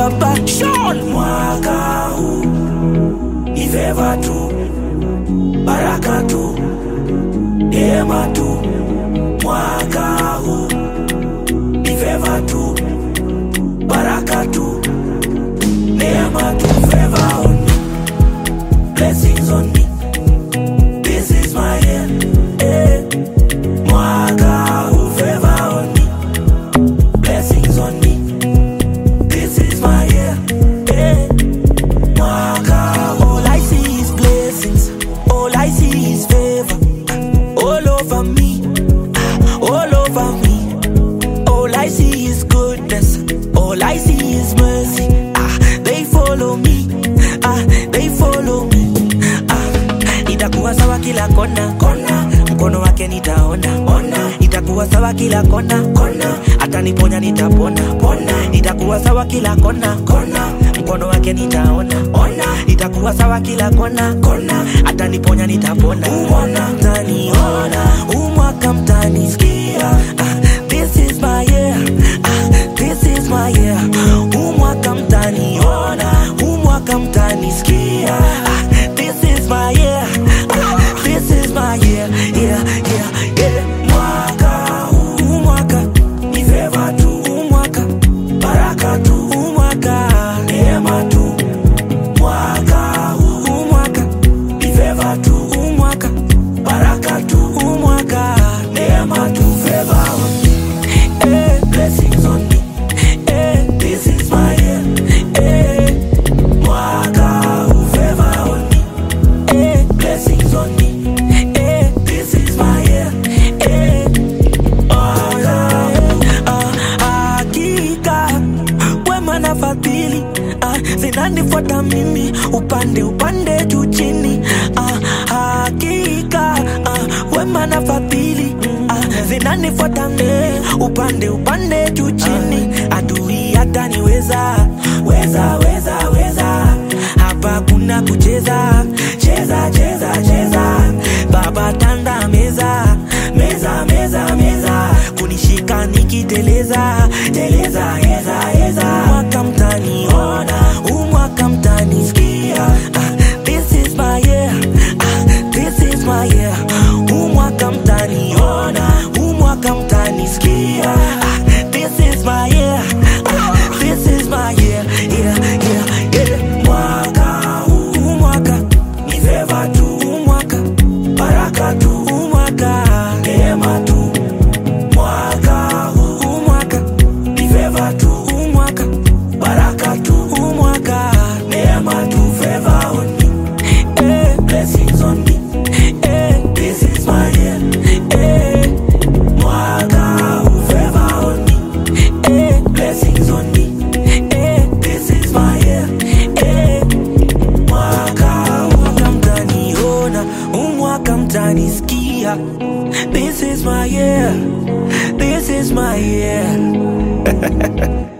baba Sean. mwaka huu ni feva tu, baraka tu, neema tu. Mwaka huu ni feva tu, baraka tu, neema tu. Favor on me, blessings on me. This is my year. Eh. Mwaka huu favor on me, blessings on me. This is my year. Eh. Mwaka huu All I see is blessings. All I see is favor. All over me. All over me. All I see is goodness. All I see is mercy. Ah, they follow me. Ah, they follow me. Ah, itakuwa sawa kila kona kona, mkono wake nitaona ona. Itakuwa sawa kila kona kona, ataniponya nitapona pona. Itakuwa sawa kila kona kona, mkono wake nitaona ona. Itakuwa sawa kila kona kona, ataniponya nitapona ona. Mtaniona huu mwaka mtanisikia. Ah, this is my year. Ah, this is my year. Huu mwaka mtaniona, huu mwaka mtanisikia. Ah, this is my year. Ah, this is my year. Yeah, yeah, yeah. mwaka huu Huu mwaka, ni feva tu, huu mwaka, baraka tu, huu mwaka, neema tu. Mwaka huu huu mwaka, ni feva tu, huu mwaka, baraka tu, huu mwaka. neema tu. Favor on me, Eh, blessings on me. eh, This is my year. eh, Mwaka huu favor on me, eh, blessings on me. eh, This is my year. eh. Mwaka huu Ah, hakika wema na fadhili ah, zinanifuata mimi upande upande juu chini ah, hakika ah, wema na fadhili ah, zinanifuata mimi upande upande juu chini adui hataniweza weza weza weza hapa kuna kucheza cheza cheza cheza baba tanda meza meza meza meza kunishika nikiteleza teleza eza eza mwaka mtaniona huu mwaka mtanisikia ah, this is my year ah, this is my year huu mwaka mtaniona huu mwaka mtanisikia ah, this is my year ah, this is my year yeah yeah yeah mwaka huu huu mwaka ni favor tu, huu mwaka baraka tu, huu mwaka neema tu. Mwaka huu huu mwaka ni favor tu, huu mwaka baraka tu, huu mwaka neema tu. Favor on me, eh blessings on me. eh This is my year. eh Mwaka huu favor on me, eh blessings on me. eh This is my year. eh Mwaka huu mwaka mtaniona huu mwaka mtanisikia this is my year this is my year